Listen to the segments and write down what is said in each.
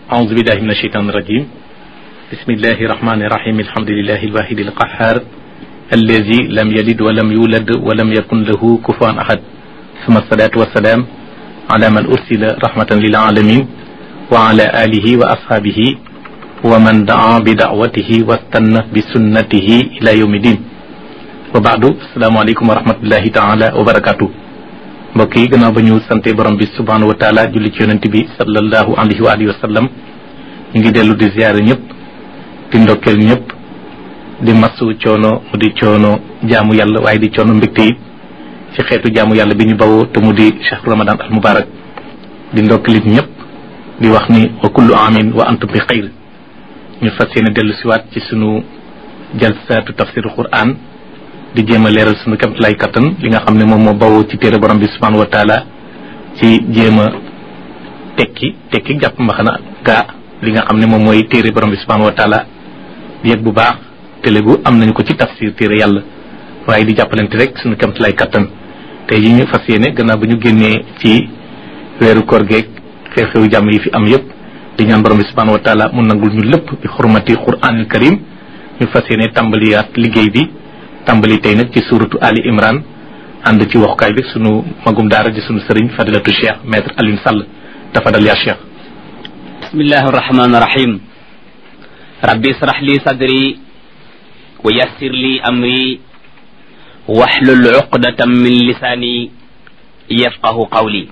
أعوذ بالله من الشيطان الرجيم بسم الله الرحمن الرحيم الحمد لله الواحد القهار الذي لم يلد ولم يولد ولم يكن له كفوا أحد ثم الصلاة والسلام على من أرسل رحمة للعالمين وعلى آله وأصحابه ومن دعا بدعوته واستنى بسنته إلى يوم الدين وبعد السلام عليكم ورحمة الله تعالى وبركاته mbokk yi gannaaw ba ñu sante borom bi subhanahu wa taala julli ci yonent bi sallallahu alayhi wa alihi wa sallam ñu ngi dellu di ziyaare ñëpp di ndokkeel ñëpp di masu coono mu di coono jaamu yàlla waaye di coono mbégte yi ci xeetu jaamu yàlla bi ñu bawoo te mu di chahru ramadan al mubarak di ndokkeelit ñëpp di wax ni wa kullu amin wa antum bi xayr ñu fas yéene dellu siwaat ci sunu jalsaatu tafsiru quran di jéem a leeral suñu kemt lay kattan li nga xam ne moom moo bawoo ci téere borom bi subhanahu wa taala ci jéem a tekki tekki jàpp mbaxana gaa li nga xam ne moom mooy téere borom bi subhanahu wa taala di yëg bu baax télégu am nañu ko ci tafsir téere yàlla waaye di jàppalante rek suñu kemt lay kattan tey yi ñu fas yéene gannaaw ba ñu génnee ci weeru koor geeg xew-xewu jàmm yi fi am yëpp di ñaan borom bi subhanahu wa taala mu nangul ñu lépp bi xurmati quranil karim ñu fas yéene tàmbaliyaat liggéey bi tàmbali tey nag ci suuratu Ali Imran ànd ci waxukaay bi sunu magum daara di sunu sëriñ fadilatu cheikh maître Alioune Sall tafadal yaa cheikh bismillahi arrahmani irrahim rabbi israh li sadri wa yassir li amri waxlul uqdatan min lisaani yafqahu qawli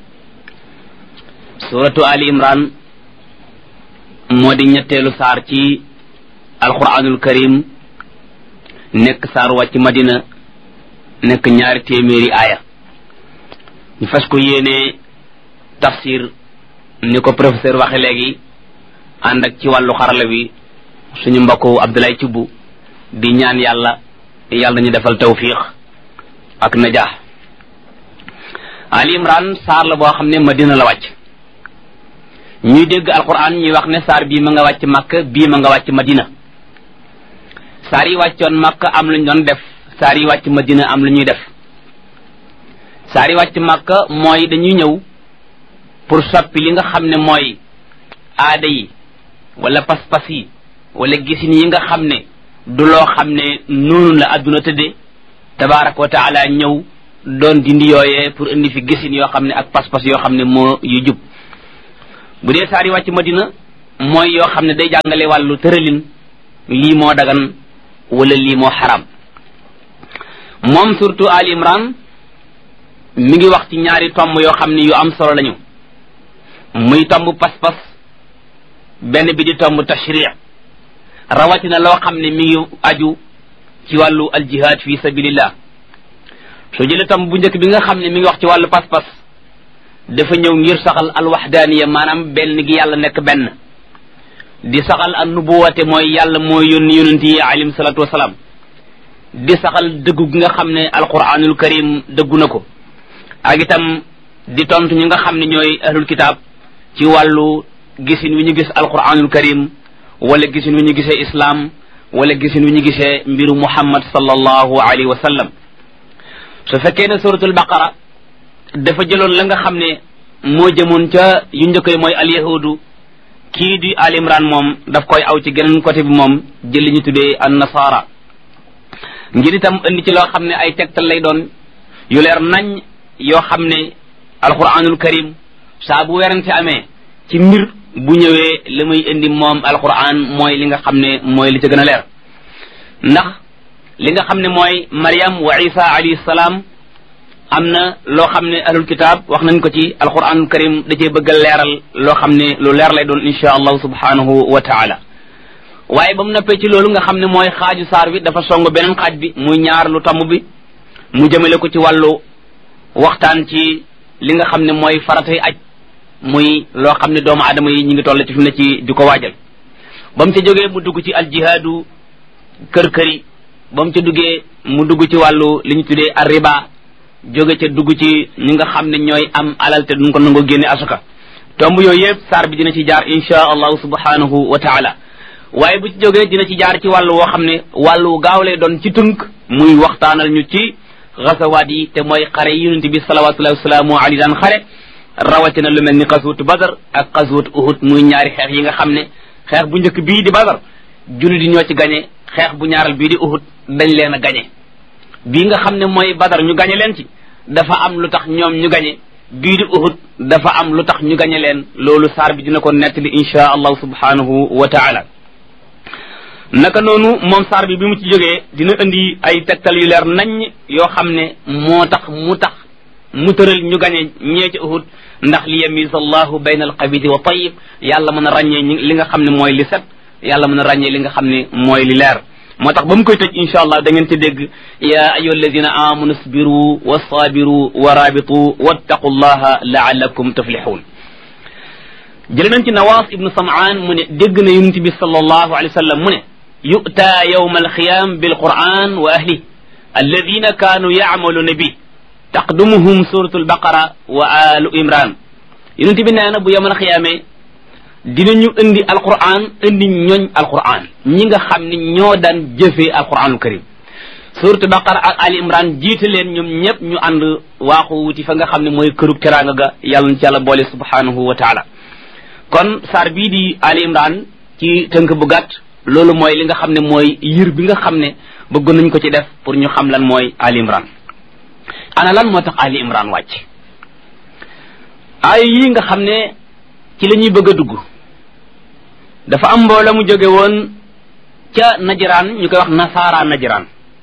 suratu Ali Imran moo di ñetteelu saar ci alquranul karim nekk saar wàcc madina nekk ñaari téeméeri aaya ñu fas ko yéene tafsir ni ko professeur waxe léegi ànd ak ci wàllu xarala bi suñu mbokku Abdoulaye Thioub di ñaan yàlla yàlla ñu defal tawfiq ak najaax Ali Imran saar la boo xam ne madina la wàcc ñuy dégg alquran ñuy wax ne saar bii ma nga wàcc Makka bii ma nga wàcc madina saar yi wàccoon Makka am lu ñu doon def saar yi wàcc Madina am lu ñuy def saar yi wàcc Makka mooy dañuy ñëw pour soppi li nga xam ne mooy aada yi wala pas-pas yi wala gisin yi nga xam ne du loo xam ne noonu la adduna tëdde tabaraka wa taala ñëw doon dindi yooyee pour indi fi gisin yoo xam ne ak pas-pas yoo xam ne moo yu jub bu dee saar yi wàcc Madina mooy yoo xam ne day jàngale wàllu tëralin lii moo dagan wala lii moo xaram moom surtout Ali Imran mi ngi wax ci ñaari tomb yoo xam ne yu am solo lañu muy tomb pas-pas benn bi di tomb tashri rawatina loo xam ne mi ngi aju ci wàllu aljihad fi sabilillah soo jëlee tomb bu njëkk bi nga xam ne mi ngi wax ci wàllu pas-pas dafa ñëw ngir saxal alwaxdaaniya maanaam benn gi yàlla nekk benn di saxal an nubuwate mooy yàlla mooy yónni yonent yi alayhim salaatu wasalaam di saxal dëggu gi nga xam ne alquranul karim dëggu na ko ak itam di tontu ñi nga xam ne ñooy ahlul kitaab ci wàllu gisin wi ñu gis alquranul karim wala gisin wi ñu gisee islam wala gisin wi ñu gisee mbiru muhammad sallallahu alayhi wa sallam su fekkee ne suratul baqara dafa jëloon la nga xam ne moo jëmoon ca yu njëkk yi mooy alyahudu kii di al imran moom daf koy aw ci geneen côté bi moom jël li ñu tuddee an nasara ngir itam indi ci loo xam ne ay tegtal lay doon yu leer nañ yoo xam ne alquranul karim saa bu werante amee ci mbir bu ñëwee li muy indi moom alquran mooy li nga xam ne mooy li ca gën a leer ndax li nga xam ne mooy Maryam wa Isa alayhi salaam am na loo xam ne ahlul kitaab wax nañ ko ci alquranul karim da cee bëgg a leeral loo xam ne lu leer lay doon insha allahu subhanahu wa taala waaye ba mu noppee ci loolu nga xam ne mooy xaaju saar bi dafa song beneen xaaj bi muy ñaar lu tomb bi mu jëmale ko ci wàllu waxtaan ci li nga xam ne mooy faratay aj muy loo xam ne doomu aadama yi ñu ngi toll ci fi mu ne ci di ko waajal ba mu ca jógee mu dugg ci aljihaadu kër këri ba mu ca duggee mu dugg ci wàllu li ñu tuddee arriba jóge ca dugg ci ñi nga xam ne ñooy am alal te duñ ko nangoo génne asuka tomb yooyu yëpp saar bi dina ci jaar insha allahu subhanahu wa taala waaye bu ci jógee dina ci jaar ci wàllu woo xam ne wàllu gaaw lay doon ci tënk muy waxtaanal ñu ci gasawaat yi te mooy xare yi yonent bi salawatullahi wasalaamu alayhi daan xare rawatina lu mel ni xasuutu badar ak xasuutu uhud muy ñaari xeex yi nga xam ne xeex bu njëkk bii di badar jullit yi ñoo ci gañe xeex bu ñaaral bii di uhud dañ leen a gañe bii nga xam ne mooy badar ñu gañe leen ci dafa am lu tax ñoom ñu gañe bii di uhud dafa am lu tax ñu gañe leen loolu saar bi dina ko nettali insha allahu subhanahu wa taala naka noonu moom saar bi bi mu ci jógee dina indi ay tegtal yu leer naññ yoo xam ne moo tax mu tax mu tëral ñu gañe ñee ci uhud ndax li yamise allahu bayna alxabidi wa tayib yàlla mën a ràññee li nga xam ne mooy li set yàlla mën a ràññee li nga xam ne mooy li leer moo tax ba mu koy tëj insha allah da ngeen ci dégg ya ayuha alladina amanu sbiru wa sabiru wa rabitu wattaqu llaha laalakum tuflixuun jële nañ ci nawaas ibnu samaan mu ne dégg na yonent bi sallallahu alayhi wa sallam mu ne yu'ta yawma alqiyam bilquran wa ahli alladina kaanu yacmaluna bi taqdumuhum suratu albaqara wa alu imran yonent bi nee na bu yawmal xiyaamee dinañu indi alquran indi ñooñ alquran ñi nga xam ne ñoo daan jëfee alquranul karim suratu baqara ak ali imran jiite leen ñoom ñëpp ñu ànd waaxu wuti fa nga xam ne mooy kërug teraanga ga yàlla na ci yàlla boole subhanahu wa taala kon saar bii di ali imran ci tënk bu gàtt loolu mooy li nga xam ne mooy yir bi nga xam ne bëggoon nañ ko ci def pour ñu xam lan mooy ali imran ana lan moo tax ali imran wàcc ay yi nga xam ne ci la ñuy bëgg a dugg dafa am mbooloo mu jóge woon ca najiraan ñu koy wax nasaara najiraan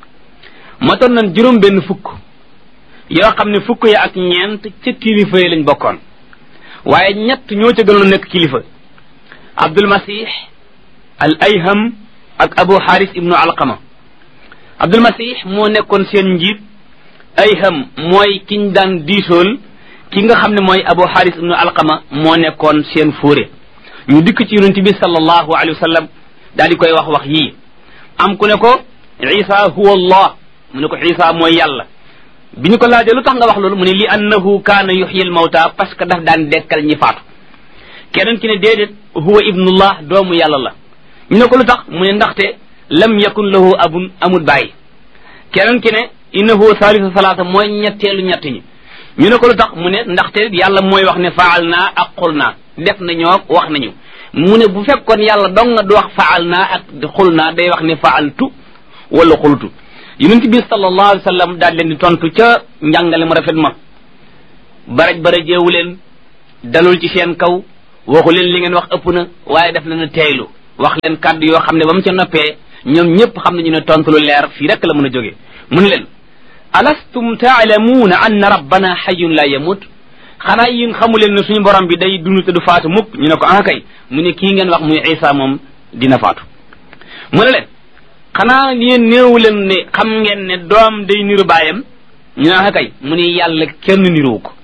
matoon nañ juróom benn fukk yoo xam ne fukk ya ak ñeent ca kilifa yi lañ bokkoon waaye ñett ñoo ca gënoon nekk kilifa abdul masih al ayham ak abu haris ibnu alqama abdul masih moo nekkoon seen njiit ayham mooy kiñ daan diisool ki nga xam ne mooy abu haris ibnu alqama moo nekkoon seen fóore ñu dikk ci yonent bi sallallahu alayhi wa sallam daal di koy wax wax yii am ku ne ko isa huwa allah mu ne ko isa mooy yàlla bi ñu ko laajee lu tax nga wax loolu mu ne li annahu kaana yuxyi al mawta parce que daf daan dekkal ñi faatu keneen ki ne déedéet huwa ibnullah doomu yàlla la ñu ne ko lu tax mu ne ndaxte lam yakun lahu abun amul bàyyi keneen ki ne innahu salisu salaasa mooy ñetteelu ñett ñi ñu ne ko lu tax mu ne ndaxte yàlla mooy wax ne faal naa ak xul naa def nañoo wax nañu mu ne bu fekkoon yàlla dong nga du wax faal naa ak xul naa day wax ne faaltu wala xultu yonent bi sallallahu alayhi wa sallam daal leen di tontu ca njàngale mu rafet ma baraj barajeewu leen dalul ci seen kaw waxu leen li ngeen wax ëpp na waaye def na na teeylu wax leen kàddu yoo xam ne ba mu ca noppee ñoom ñëpp xam nañu ne tontu lu leer fii rek la mën a jóge mu ne leen alastum taalamuuna anna rabbana xayun la yamut xanaa yéen xamu leen ne suñu borom bi day dund te du faatu mukk ñu ne ko ah kay mu ne kii ngeen wax muy isa moom dina faatu mu ne leen xanaa yéen néewu leen ne xam ngeen ne doom day niru baayam ñu ne ah kay mu ne yàlla kenn niruwu ko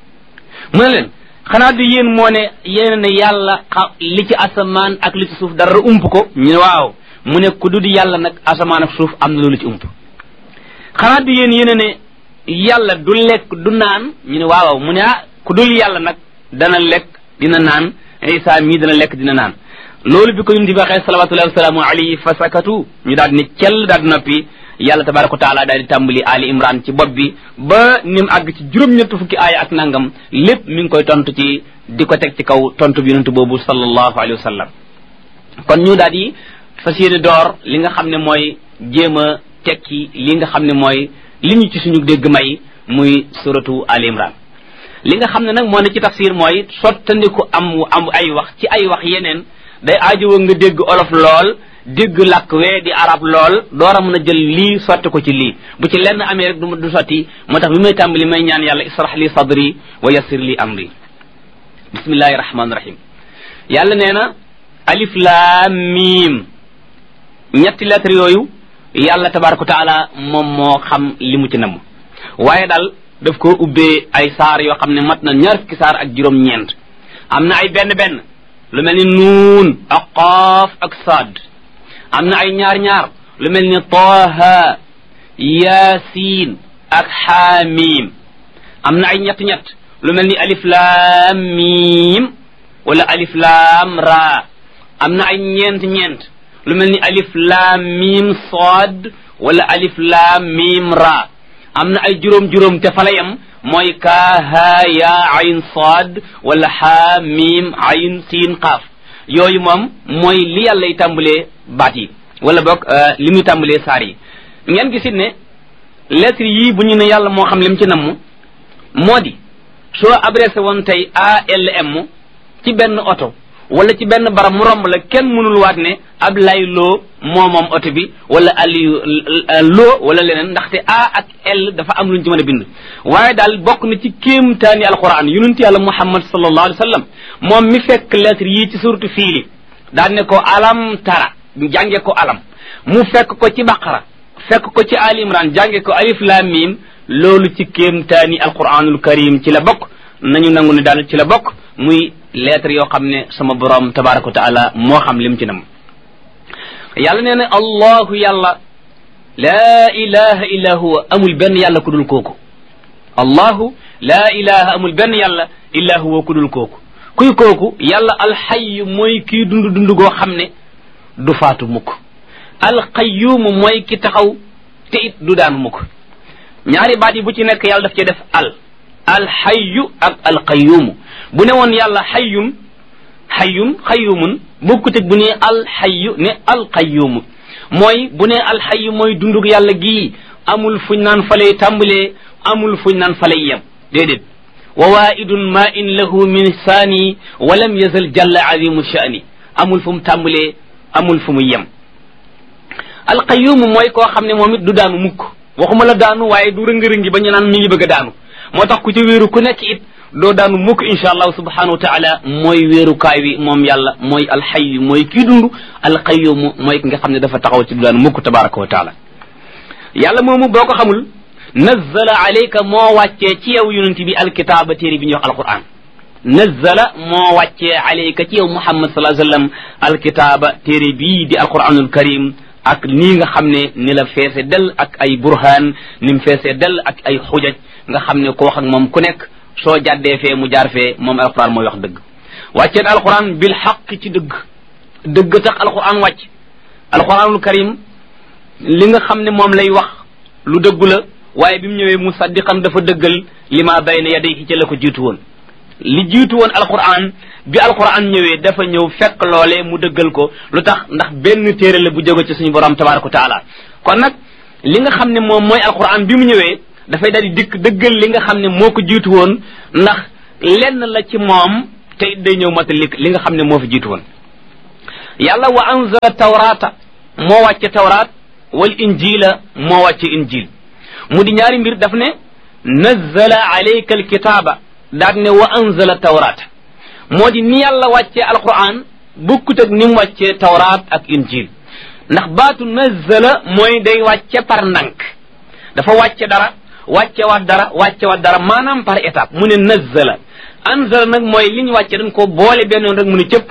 mu ne leen xanaa du yéen moo ne yéen ne yàlla li ci asamaan ak li ci suuf dara ump ko ñu ne waaw mu ne ku dudi yàlla nag asamaan ak suuf am na loolu ci ump xanaa du yéen yéen ne yàlla du lekk du naan ñu ne waaw mu ne ah ku dul yàlla nag dana lekk dina naan isa mii dana lekk dina naan loolu bi ko yonent bi waxee salawatullahi wasalaamu alayhi fa sakatu ñu daal di ne cell daal di noppi yàlla tabaraka wa taala daal di tàmbali ali imran ci bopp bi ba ni mu àgg ci juróom-ñett fukki aaya ak nangam lépp mi ngi koy tontu ci di ko teg ci kaw tontu bi yonent boobu sallallahu alayhi wa sallam kon ñu daal di fas yéene door li nga xam ne mooy jéem a tekki li nga xam ne mooy li ñu ci suñu dégg may muy suratu ali imran li nga xam ne nag moo ne ci tafsir mooy sottandiku am am ay wax ci ay wax yeneen day aajowoo nga dégg olof lool dégg làkk wee di arab lool door a mën a jël lii sotti ko ci lii bu ci lenn amee rek du du sotti moo tax bi may tàmbali may ñaan yàlla israh li sadri wa yassir li amri bismillahi rahmaani rahim yàlla nee na alif laam miim ñetti lettre yooyu yàlla tabaraka wa taala moom moo xam li mu ci namm waaye daal daf ko ubbee ay saar yoo xam ne mat na ñaar fukki saar ak juróom-ñeent am na ay benn benn lu mel ni nuun ak qaaf ak saad am na ay ñaar ñaar lu mel ni taaha yaasiin ak xaamiim am na ay ñett ñett lu mel ni alif laam miim wala alif laam raa am na ay ñeent ñeent lu mel ni alif laam miim saad wala alif laam miim raa am na ay juróom-juróom te fa la yem mooy kaa haa yaa ayn saad wala haa miim ayn siin qaaf yooyu moom mooy li yàlla y tàmbalee baat yi wala boog li muy tàmbalee saar yi ngeen gisit ne lettre yii bu ñu ne yàlla moo xam lim ci namm moo di soo adressé woon tey ALM ci benn oto wala ci benn barab mu romb la kenn mënul waat ne ab lay loo moo moom oto bi wala aliyu loo wala leneen ndaxte A ak L dafa am lu ñu ci mën a bind waaye daal bokk na ci kéemtaani alquran yonent yàlla muhammad sallallahu alayhi wa sallam moom mi fekk lettre yii ci suratu fiili daan ne ko alam tara jànge ko alam mu fekk ko ci baqara fekk ko ci ali imran jànge ko alif lam mim loolu ci kéemtaani alquranul karim ci la bokk nañu nangu ne daal ci la bokk muy lettre yoo xam ne sama borom tabaraka wa taala moo xam lim ci nam yàlla nee na allahu yàlla laa ilaha illa huwa amul benn yàlla ku dul kooku allahu laa ilaha amul benn yàlla illa huwa ku dul kooku kuy kooku yàlla alxayyu mooy kii dund dund goo xam ne du faatu mukk alqayyumu mooy ki taxaw te it du daanu mukk ñaari baat yi bu ci nekk yàlla daf cee def al alxayyu ak alqayyumu bu ne woon yàlla xayyun xayyun xayyumun bokkut ak bu ne alxayyu ne alqayyumu mooy bu ne alxayyu mooy dundug yàlla gii amul fuñ naan falay tàmbalee amul fuñ naan falay yem déedéet wa waidun ma in lahu min saani wa lam yazal jalla azimu sha'ni amul fu mu tàmbalee amul fu mu yem alqayyumu mooy koo xam ne moom it du daanu mukk waxuma la daanu waaye du rëngi-rëngi ba ñu naan mi ngi bëgg a daanu moo tax ku ci wéeru ku nekk it doo daanu mukk insha allahu subhanahu wa taala mooy wéerukaay wi moom yàlla mooy alxayyu mooy kii dund alqayyumu mooy ki nga xam ne dafa taxaw ci du daanu mukk tabaraka wa taala yàlla moomu boo ko xamul nazzala alayka moo wàccee ci yow yonent bi alkitaaba téere bi ñuy wax alquran nazzala moo wàccee alayka ci yow muhammad sallallahu alayhi wasallam alkitaaba téere bii di alquranul karim ak nii nga xam ne ni la feese del ak ay burhaan ni mu feese del ak ay xujaj nga xam ne ko wax ak moom ku nekk soo jàddee fee mu jaar fee moom alquran mooy wax dëgg wàcceen alquran bil xaq ci dëgg dëgg tax alquran wàcc alquranul karim li nga xam ne moom lay wax lu dëggu la waaye bi mu ñëwee musaddiqan dafa dëggal li ma bayna yadayhi ca la ko jiitu woon li jiitu woon alquran bi alquran ñëwee dafa ñëw fekk loolee mu dëggal ko lu tax ndax benn téere la bu jóge ci suñu borom tabaraka wa taala kon nag li nga xam ne moom mooy alquran bi mu ñëwee dafay daal di dikk dëggal li nga xam ne moo ko jiitu woon ndax lenn la ci moom te it day ñëw matali li nga xam ne moo fi jiitu woon yàlla wa anzala tawrata moo wàcce tawraat wal injila moo wàcce injil mu di ñaari mbir daf ne nazzala alayka alkitaaba daat ne wa anzala tawraat moo di ni yàlla wàccee alquran bukkut ak ni mu wàccee tawraat ak injil ndax baatu nazzala mooy day wàcce par ndànk dafa wàcce dara wàcce waat dara wàcce waat dara maanaam par étape mu ne nazzala anzala nag mooy li ñu wàcce dañ ko boole benn yoon rek mu ne cëpp